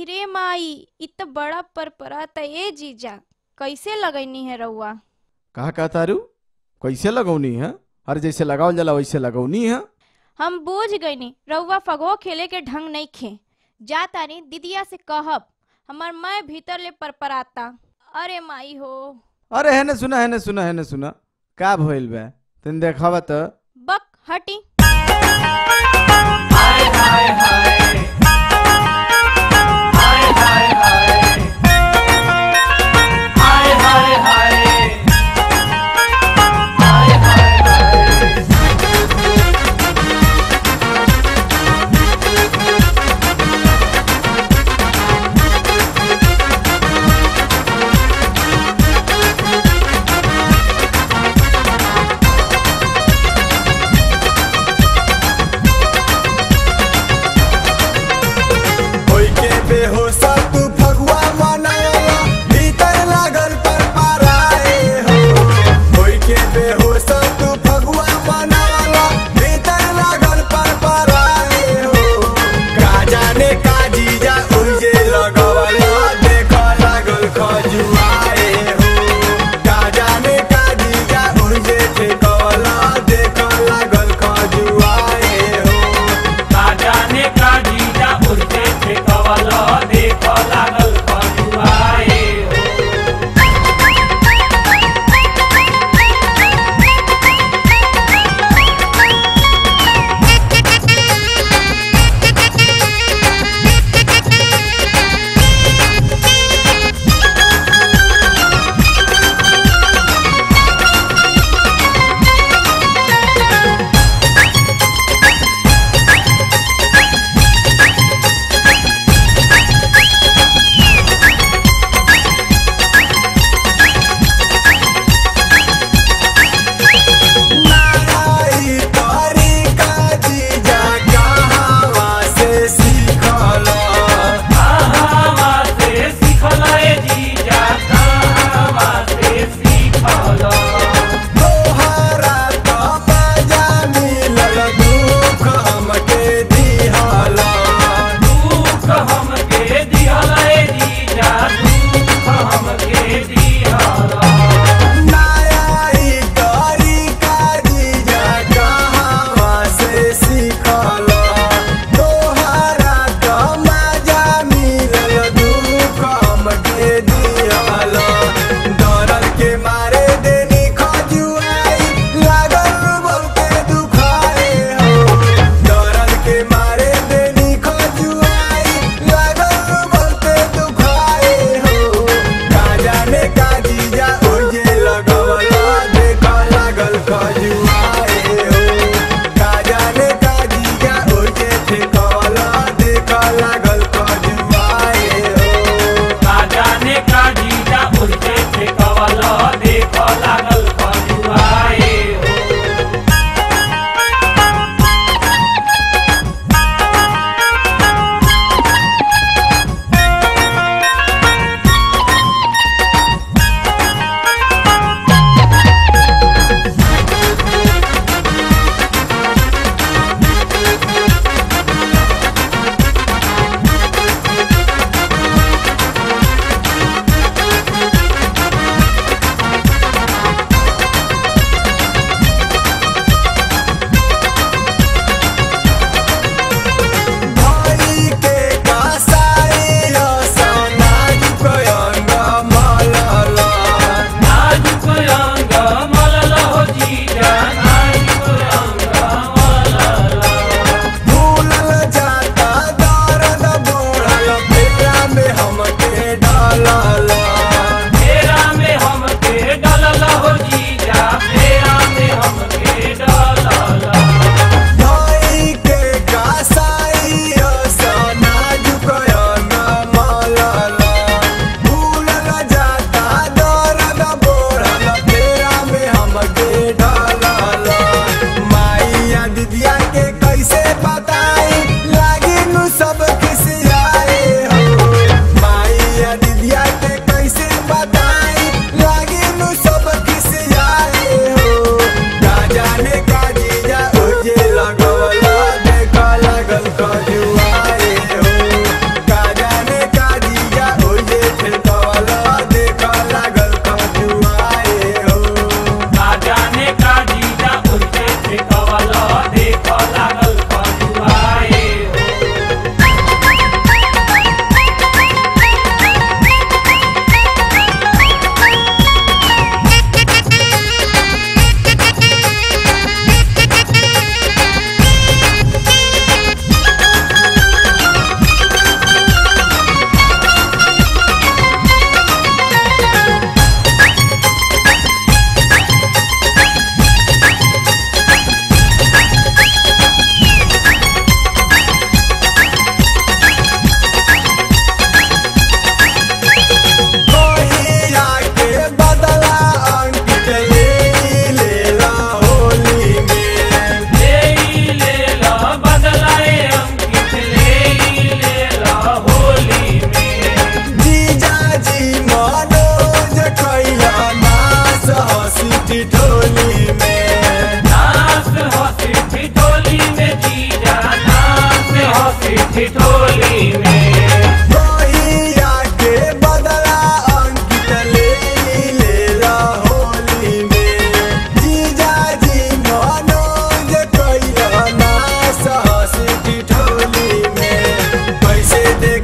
रे माई इ त बड़ा परपरा त ए जीजा कैसे लगैनी है रउआ कहा कहा तारू कैसे लगौनी है अरे जैसे लगावल जाला वैसे लगौनी है हम बूझ गईनी रउआ फगो खेले के ढंग नहीं खे जा तारी दीदिया से कहब हमार मैं भीतर ले परपराता अरे माई हो अरे है सुना है सुना है सुना का भइल बा तन देखावा त बक हटी Bye.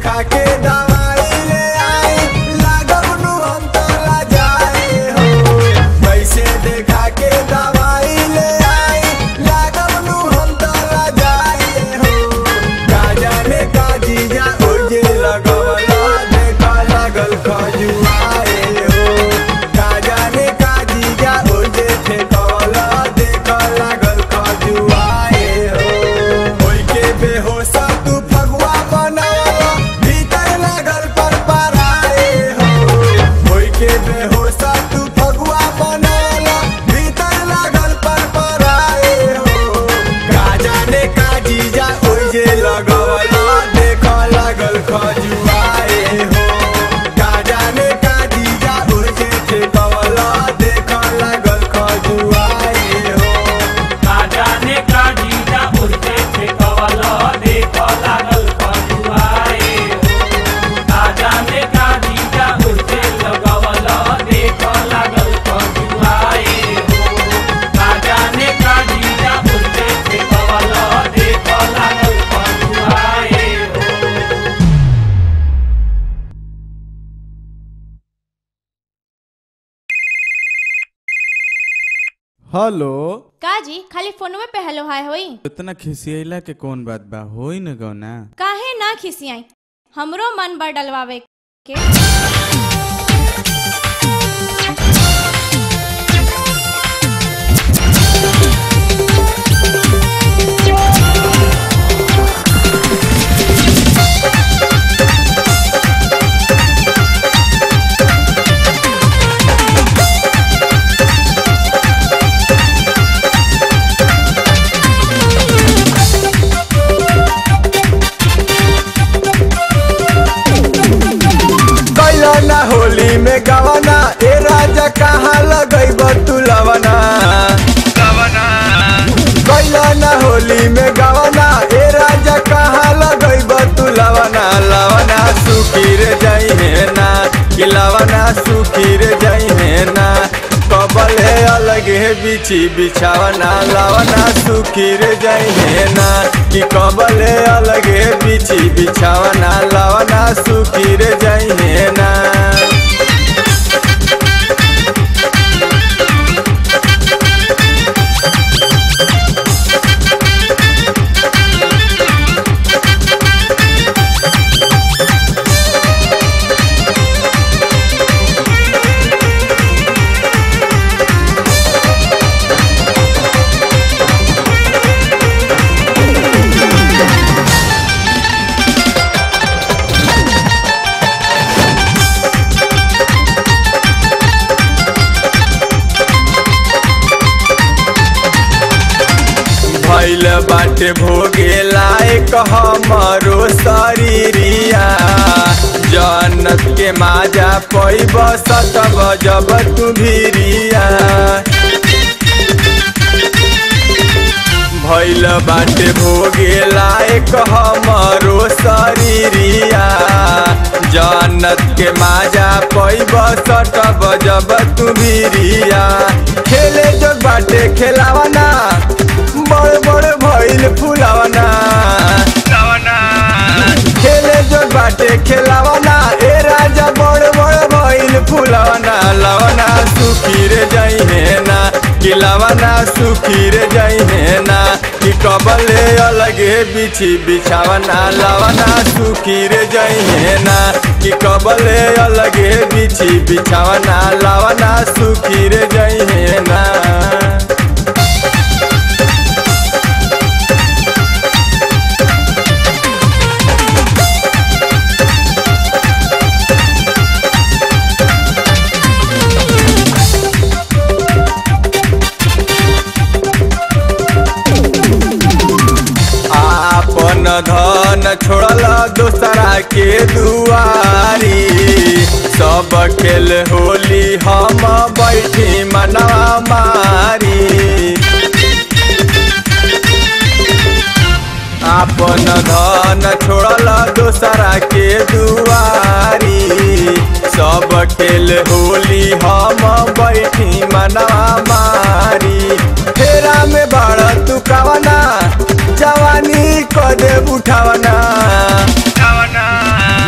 देखा के दवाई ले आई लागब नु हम तोला जाए हो कैसे देखा के दवाई ले आई लागब नु हम तोला जाए हो का जाने का जीजा ओजे लगवला देखा लागल खजुआए हो का जाने का जीजा ओजे ठेकवला देखा लागल खजुआए हो होई के बेहोशा तू फगुआ बनावा भीतर लागल पर पराए हो होई के बेहोशा तू फगुआ बनावा भीतर लागल पर पराए हो का जाने का जीजा ओजे लगवला देखा लागल खजुआए हो का जाने का जीजा ओजे ठेकवला देखा लागल खजुआए हो जाने का जीजा उसे ठेकवला देख लागल खजुआए हो जाने का जीजा उसे लगवला देख लागल खजुआए हो जाने का जीजा उसे ठेकवला देख लागल खजुआए हो हेलो का जी खाली फोनवे पे हेलो हाय होई इतना खिसियला के कौन बात बा होई न गौना काहे ना खिसियाई हमरो मन बड़ डलवावे के कैला ना होली में गवाना ए राजा कहाँ लगैब तू लवना कैला ना होली में गवाना ए राजा कहाँ लगैब तू लवना लवना सुखी रे जाइहे ना कि लवना सुखी रे जाइहे ना कबल है अलग है बिछी बिछावना लवना सुखी रे जाइहे ना कि कबल है अलग है बिछी बिछावना लवना सुखी रे जाइहे ना भैल बाटे भोगे लायक हमरो शरीरिया जन्नत के माजा पैब सत बजब तू भिरिया भैल बाटे भोगे लायक हमरो शरीरिया जन्नत के माजा पैब सट बजब तू भिरिया खेले जो बाटे खेलावना बड़ बड़ भइल फुलावना खेले जो बाटे खेलावना ए राजा बड़ बड़ भइल फुलावना लवना सुखी रे जाइहे ना कि लवना सुखी रे जाइहे ना कि कबले अलगे बिछी बिछावना लवना सुखी रे जाइहे ना कि कबले अलगे बिछी बिछावना लवना सुखी रे जाइहे ना आपन धन छोड़ल दोसरा के दुआरी सब खेल होली हम बैठी मनवा मारी आपन धन छोड़ल दोसरा के दुआरी सब खेल होली हम बैठी मनवा मारी फेरा में बड़ तू कवना जवानी क दे उठावना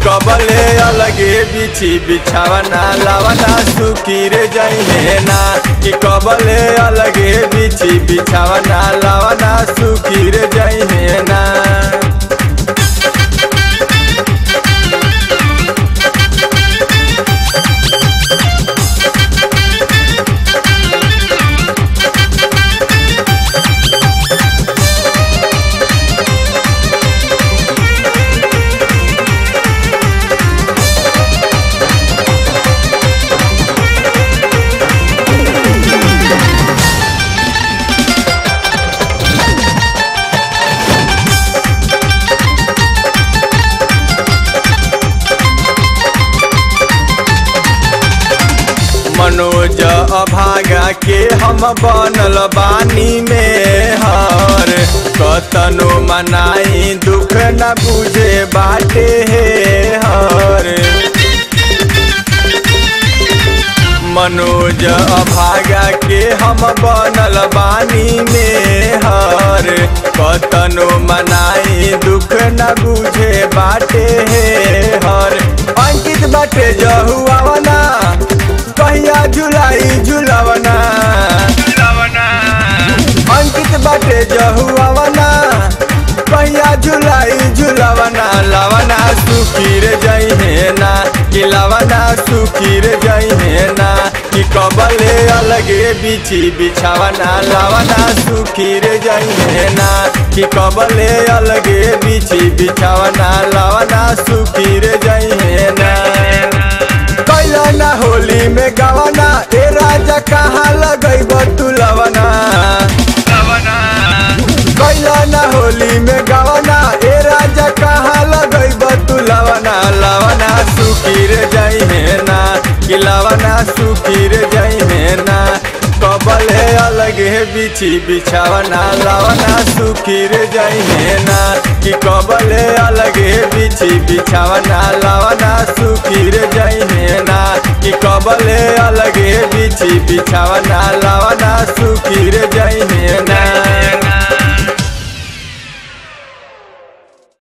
कबले अलगे बिछी बिछावना लावना सुखी रे जइहे ना कि कबले अलगे बिछी बिछावना लावना सुखी रे जइहे ना मनोज अभागा के हम बनल बानी में हर कतनो मनाई दुख न बुझे बाटे हे हर मनोज अभागा के हम बनल बानी में हर कतनो मनाई दुख न बुझे बाटे हे हर अंकित बाटे जहुआवना कहिया झुलाई झुलावना अंकित बाटे जहुआवना कहिया झुलाई झुलावना लावना सुखी रे जइहे ना कि लावना सुखी रे जइहे ना कि कबले अलगे बिछी बिछावना लावना सुखी रे जइहे ना कि कबले अलगे बिछी बिछावना लावना सुखी रे जइहे ना कैला ना होली में गवाना ए राजा कहाँ लगैब तू लवना कैला ना होली में गवाना ए राजा कहाँ लगैब तू लवना लवना सुखी रे जइहे ना कि लवना सुखी रे जइहे ना कबले अलगे बिछी बिछावना लवना सुखी रे जइहे ना कि कबले अलगे बिछी बिछावना लवना सुखी रे जइहे ना कि कबले अलगे बिछी बिछावना लवना सुखी रे जइहे